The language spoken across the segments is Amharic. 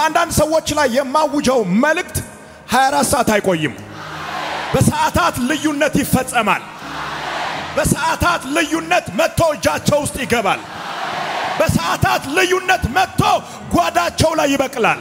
በአንዳንድ ሰዎች ላይ የማውጀው መልእክት 24 ሰዓት አይቆይም። በሰዓታት ልዩነት ይፈጸማል። በሰዓታት ልዩነት መጥቶ እጃቸው ውስጥ ይገባል። በሰዓታት ልዩነት መጥቶ ጓዳቸው ላይ ይበቅላል።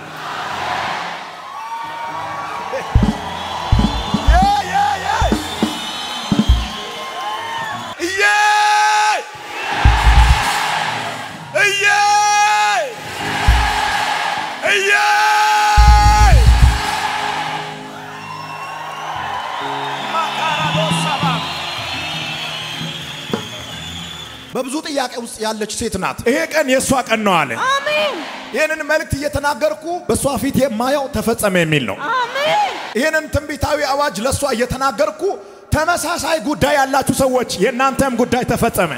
በብዙ ጥያቄ ውስጥ ያለች ሴት ናት። ይሄ ቀን የእሷ ቀን ነው አለ። አሜን ይህንን መልእክት እየተናገርኩ በእሷ ፊት የማየው ተፈጸመ የሚል ነው። አሜን ይህንን ትንቢታዊ አዋጅ ለእሷ እየተናገርኩ ተመሳሳይ ጉዳይ ያላችሁ ሰዎች የእናንተም ጉዳይ ተፈጸመ።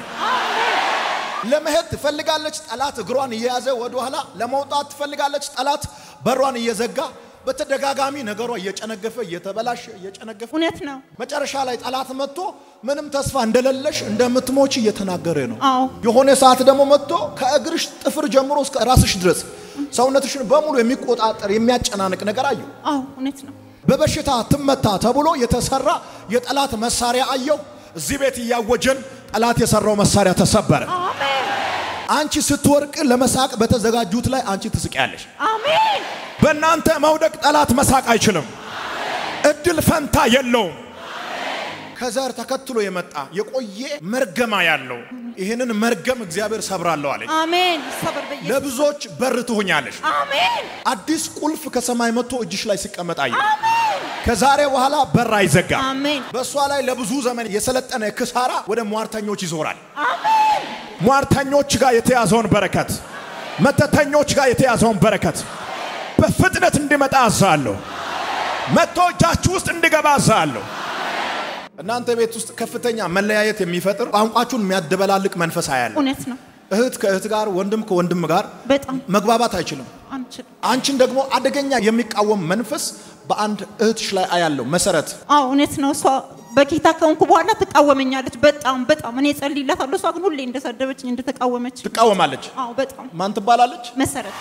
ለመሄድ ትፈልጋለች፣ ጠላት እግሯን እየያዘ ወደ ኋላ ለመውጣት ትፈልጋለች፣ ጠላት በሯን እየዘጋ በተደጋጋሚ ነገሯ እየጨነገፈ እየተበላሸ እየጨነገፈ እውነት ነው። መጨረሻ ላይ ጠላት መጥቶ ምንም ተስፋ እንደሌለሽ እንደምትሞች እየተናገረ ነው። አዎ የሆነ ሰዓት ደግሞ መጥቶ ከእግርሽ ጥፍር ጀምሮ እስከ ራስሽ ድረስ ሰውነትሽን በሙሉ የሚቆጣጠር የሚያጨናንቅ ነገር አየሁ። አዎ እውነት ነው። በበሽታ ትመታ ተብሎ የተሰራ የጠላት መሳሪያ አየሁ። እዚህ ቤት እያወጀን ጠላት የሰራው መሳሪያ ተሰበረ። አሜን አንቺ ስትወርቅ ለመሳቅ በተዘጋጁት ላይ አንቺ ትስቂያለሽ። አሜን በእናንተ መውደቅ ጠላት መሳቅ አይችልም። እድል ፈንታ የለውም። ከዘር ተከትሎ የመጣ የቆየ መርገማ ያለው ይህንን መርገም እግዚአብሔር ሰብራለሁ አለኝ። አሜን ሰበር በኢየሱስ ለብዙዎች በር ትሆኛለሽ። አሜን አዲስ ቁልፍ ከሰማይ መጥቶ እጅሽ ላይ ሲቀመጥ አየሁ። ከዛሬ በኋላ በር አይዘጋም። አሜን በእሷ ላይ ለብዙ ዘመን የሰለጠነ ክሳራ ወደ ሟርተኞች ይዞራል። አሜን ሟርተኞች ጋር የተያዘውን በረከት፣ መተተኞች ጋር የተያዘውን በረከት በፍጥነት እንዲመጣ አዛለሁ። መጥቶ እጃችሁ ውስጥ እንዲገባ አዛለሁ። እናንተ ቤት ውስጥ ከፍተኛ መለያየት የሚፈጥር ቋንቋችሁን የሚያደበላልቅ መንፈስ አያለ እውነት ነው። እህት ከእህት ጋር፣ ወንድም ከወንድም ጋር በጣም መግባባት አይችልም። አንችልም። አንቺን ደግሞ አደገኛ የሚቃወም መንፈስ በአንድ እህትሽ ላይ አያለው። መሰረት አዎ እውነት ነው። እሷ በጌታ ከሆንኩ በኋላ ትቃወመኛለች። በጣም በጣም እኔ ጸልይላታለሁ። እሷ ግን ሁሌ እንደሰደበችኝ እንደተቃወመች። ትቃወማለች። አዎ በጣም ማን ትባላለች? መሰረት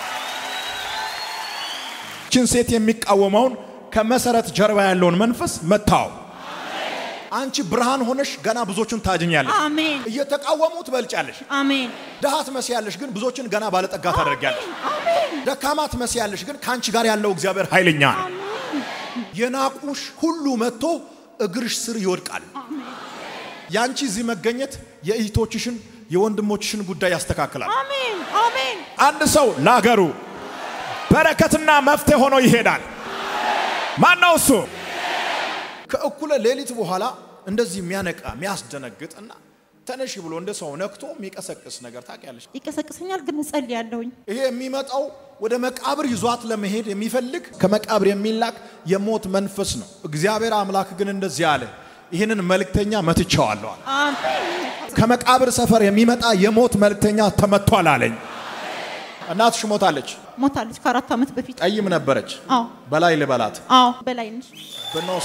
ችን ሴት የሚቃወመውን ከመሰረት ጀርባ ያለውን መንፈስ መታው። አንቺ ብርሃን ሆነሽ ገና ብዙዎችን ታድኛለሽ። አሜን እየተቃወሙ ትበልጫለሽ። አሜን ድሃ ትመስያለሽ፣ ግን ብዙዎችን ገና ባለጠጋ ታደርጊያለሽ። ደካማ ትመስያለሽ፣ ግን ከአንቺ ጋር ያለው እግዚአብሔር ኃይለኛ ነው። የናቁሽ ሁሉ መጥቶ እግርሽ ስር ይወድቃል። ያንቺ እዚህ መገኘት የእህቶችሽን የወንድሞችሽን ጉዳይ ያስተካክላል። አሜን አሜን አንድ ሰው ለአገሩ በረከትና መፍትሄ ሆኖ ይሄዳል። ማን ነው እሱ? ከእኩለ ሌሊት በኋላ እንደዚህ የሚያነቃ የሚያስደነግጥ እና ተነሽ ብሎ እንደ ሰው ነክቶ የሚቀሰቅስ ነገር ታውቂያለሽ። ይቀሰቅሰኛል፣ ግን እጸልያለሁኝ። ይሄ የሚመጣው ወደ መቃብር ይዟት ለመሄድ የሚፈልግ ከመቃብር የሚላክ የሞት መንፈስ ነው። እግዚአብሔር አምላክ ግን እንደዚህ አለ፣ ይህንን መልእክተኛ መትቼዋለሁ አለ። አሜን ከመቃብር ሰፈር የሚመጣ የሞት መልእክተኛ ተመቷል አለኝ። እናትሽ ሞታለች። ሞታለች ከአራት ዓመት በፊት። ጠይም ነበረች። አዎ በላይ ልበላት አዎ በላይ ነሽ። ብኖሶ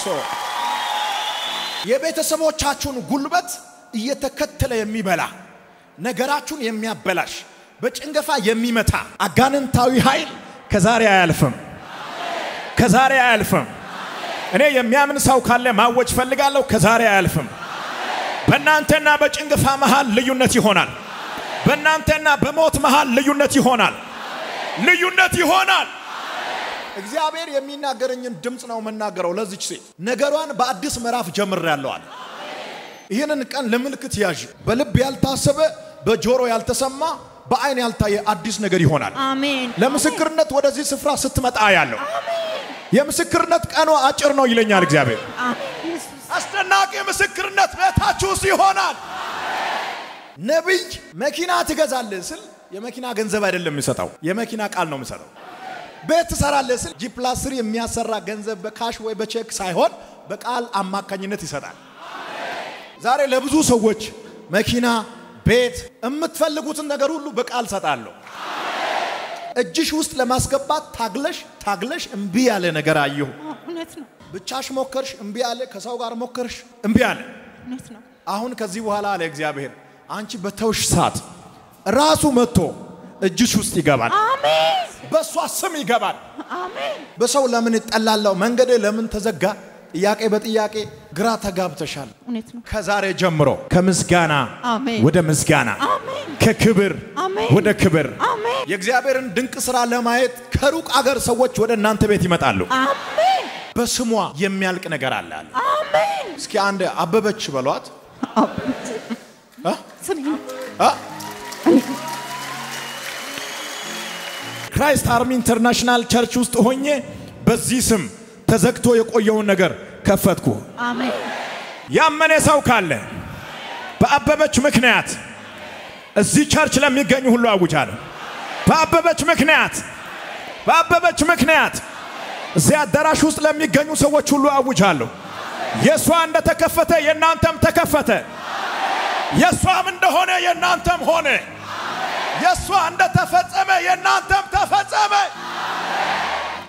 የቤተሰቦቻችሁን ጉልበት እየተከተለ የሚበላ ነገራችሁን የሚያበላሽ በጭንገፋ የሚመታ አጋንንታዊ ኃይል ከዛሬ አያልፍም፣ ከዛሬ አያልፍም። እኔ የሚያምን ሰው ካለ ማወጅ ፈልጋለሁ። ከዛሬ አያልፍም። በእናንተና በጭንገፋ መሃል ልዩነት ይሆናል። በእናንተና በሞት መሃል ልዩነት ይሆናል። ልዩነት ይሆናል። እግዚአብሔር የሚናገረኝን ድምፅ ነው የምናገረው። ለዚች ሴት ነገሯን በአዲስ ምዕራፍ ጀምሬያለሁ አለ። ይህንን ቀን ለምልክት ያዥ። በልብ ያልታሰበ በጆሮ ያልተሰማ በአይን ያልታየ አዲስ ነገር ይሆናል። አሜን ለምስክርነት ወደዚህ ስፍራ ስትመጣ ያለው የምስክርነት ቀኑ አጭር ነው ይለኛል እግዚአብሔር። አሜን ኢየሱስ አስደናቂ ምስክርነት ቤታችሁ ውስጥ ይሆናል። ነቢይ መኪና ትገዛለህ ስል የመኪና ገንዘብ አይደለም የሚሰጠው፣ የመኪና ቃል ነው የሚሰጠው። ቤት ትሰራለህ ስል ጂ ፕላስ ስሪ የሚያሰራ ገንዘብ በካሽ ወይ በቼክ ሳይሆን በቃል አማካኝነት ይሰጣል። ዛሬ ለብዙ ሰዎች መኪና፣ ቤት፣ የምትፈልጉትን ነገር ሁሉ በቃል ሰጣለሁ። እጅሽ ውስጥ ለማስገባት ታግለሽ ታግለሽ እምቢ ያለ ነገር አየሁ። አዎ፣ እውነት ነው ብቻሽ ሞከርሽ፣ እምቢ አለ። ከሰው ጋር ሞከርሽ፣ እምቢ አለ። እውነት ነው አሁን ከዚህ በኋላ አለ እግዚአብሔር አንቺ በተውሽ ሰዓት ራሱ መጥቶ እጅሽ ውስጥ ይገባል። አሜን በእሷ ስም ይገባል። አሜን በሰው ለምን እጠላለሁ? መንገድ ለምን ተዘጋ? ጥያቄ በጥያቄ ግራ ተጋብተሻል። እውነት ነው ከዛሬ ጀምሮ ከምስጋና አሜን ወደ ምስጋና አሜን ከክብር አሜን ወደ ክብር አሜን የእግዚአብሔርን ድንቅ ስራ ለማየት ከሩቅ አገር ሰዎች ወደ እናንተ ቤት ይመጣሉ። አሜን በስሟ የሚያልቅ ነገር አለ አለ። አሜን እስኪ አንድ አበበች በሏት። እ? ስሜ ነው እ? ክራይስት አርሚ ኢንተርናሽናል ቸርች ውስጥ ሆኜ በዚህ ስም ተዘግቶ የቆየውን ነገር ከፈትኩ። አሜን ያመነ ሰው ካለ በአበበች ምክንያት እዚህ ቸርች ለሚገኙ ሁሉ አውጃለሁ። በአበበች ምክንያት በአበበች ምክንያት እዚህ አዳራሽ ውስጥ ለሚገኙ ሰዎች ሁሉ አውጃለሁ። የእሷ እንደተከፈተ የእናንተም ተከፈተ። የእሷም እንደሆነ የእናንተም ሆነ። የእሷ እንደተፈጸመ የእናንተም ተፈጸመ።